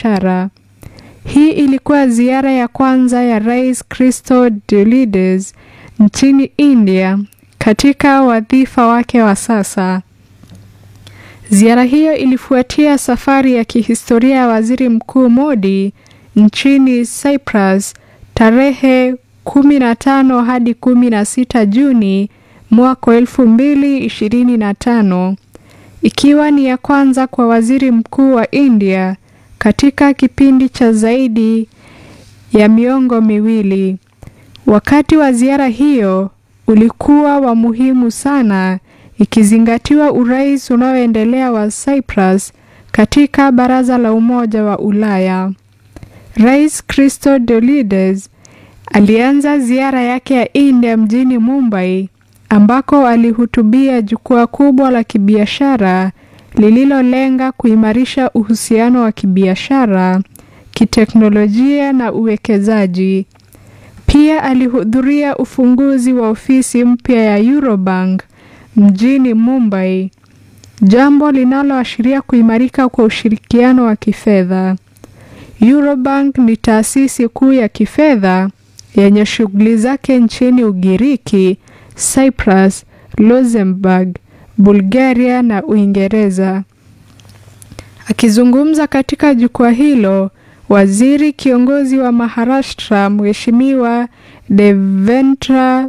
kibiashara. Hii ilikuwa ziara ya kwanza ya Rais Christodoulides nchini India katika wadhifa wake wa sasa. Ziara hiyo ilifuatia safari ya kihistoria ya Waziri Mkuu Modi nchini Cyprus tarehe 15 hadi 16 Juni mwaka 2025 ikiwa ni ya kwanza kwa Waziri Mkuu wa India katika kipindi cha zaidi ya miongo miwili. Wakati wa ziara hiyo ulikuwa wa muhimu sana ikizingatiwa urais unaoendelea wa Cyprus katika Baraza la Umoja wa Ulaya. Rais Christodoulides alianza ziara yake ya India mjini Mumbai ambako alihutubia jukwaa kubwa la kibiashara lililolenga kuimarisha uhusiano wa kibiashara, kiteknolojia na uwekezaji. Pia alihudhuria ufunguzi wa ofisi mpya ya Eurobank mjini Mumbai, jambo linaloashiria kuimarika kwa ushirikiano wa kifedha. Eurobank ni taasisi kuu ya kifedha yenye shughuli zake nchini Ugiriki, Cyprus, Luxembourg, Bulgaria na Uingereza. Akizungumza katika jukwaa hilo, waziri kiongozi wa Maharashtra Mheshimiwa Devendra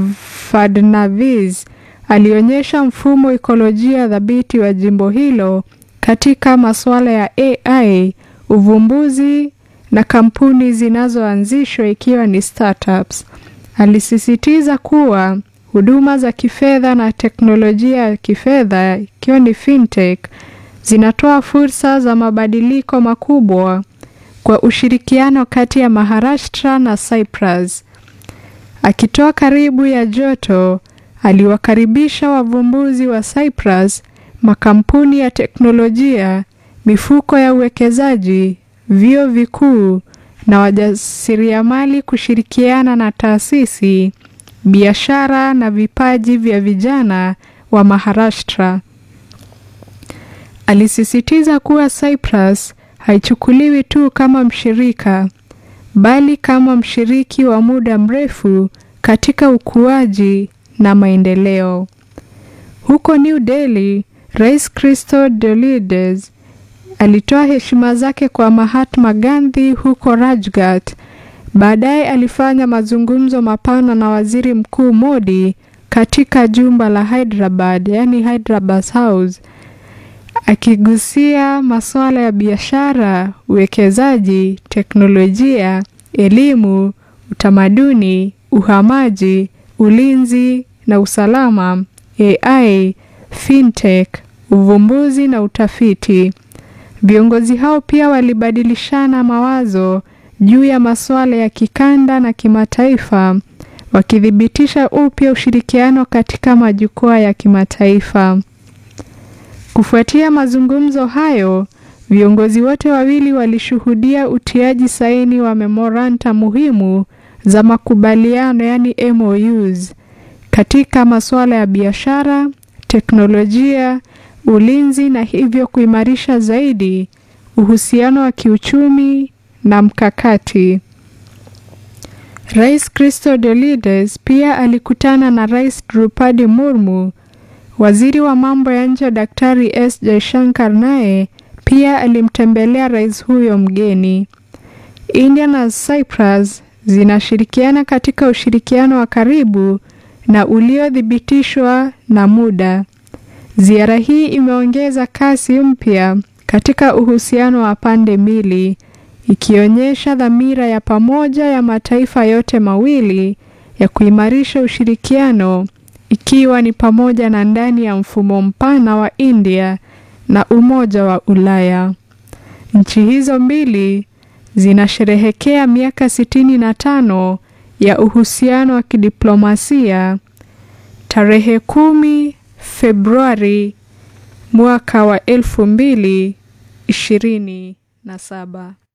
Fadnavis alionyesha mfumo ikolojia dhabiti wa jimbo hilo katika masuala ya AI, uvumbuzi na kampuni zinazoanzishwa ikiwa ni startups. Alisisitiza kuwa huduma za kifedha na teknolojia ya kifedha ikiwa ni fintech zinatoa fursa za mabadiliko makubwa kwa ushirikiano kati ya Maharashtra na Cyprus. Akitoa karibu ya joto, aliwakaribisha wavumbuzi wa Cyprus, makampuni ya teknolojia, mifuko ya uwekezaji, vyuo vikuu na wajasiriamali kushirikiana na taasisi, biashara na vipaji vya vijana wa Maharashtra. Alisisitiza kuwa Cyprus haichukuliwi tu kama mshirika bali kama mshiriki wa muda mrefu katika ukuaji na maendeleo. Huko New Delhi, Rais Christodoulides alitoa heshima zake kwa Mahatma Gandhi huko Rajghat. Baadaye alifanya mazungumzo mapana na Waziri Mkuu Modi katika jumba la Hyderabad, yani Hyderabad House, akigusia masuala ya biashara, uwekezaji, teknolojia, elimu, utamaduni, uhamaji, ulinzi na usalama, AI, fintech, uvumbuzi na utafiti. Viongozi hao pia walibadilishana mawazo juu ya masuala ya kikanda na kimataifa, wakithibitisha upya ushirikiano katika majukwaa ya kimataifa. Kufuatia mazungumzo hayo, viongozi wote wawili walishuhudia utiaji saini wa memoranda muhimu za makubaliano yani MOUs katika masuala ya biashara, teknolojia, ulinzi na hivyo kuimarisha zaidi uhusiano wa kiuchumi na mkakati. Rais Christodoulides pia alikutana na Rais Drupadi Murmu. Waziri wa mambo ya nje Daktari S Jaishankar naye pia alimtembelea rais huyo mgeni. India na Cyprus zinashirikiana katika ushirikiano wa karibu na uliothibitishwa na muda. Ziara hii imeongeza kasi mpya katika uhusiano wa pande mbili, ikionyesha dhamira ya pamoja ya mataifa yote mawili ya kuimarisha ushirikiano ikiwa ni pamoja na ndani ya mfumo mpana wa India na Umoja wa Ulaya. Nchi hizo mbili zinasherehekea miaka sitini na tano ya uhusiano wa kidiplomasia tarehe kumi Februari mwaka wa elfu mbili ishirini na saba.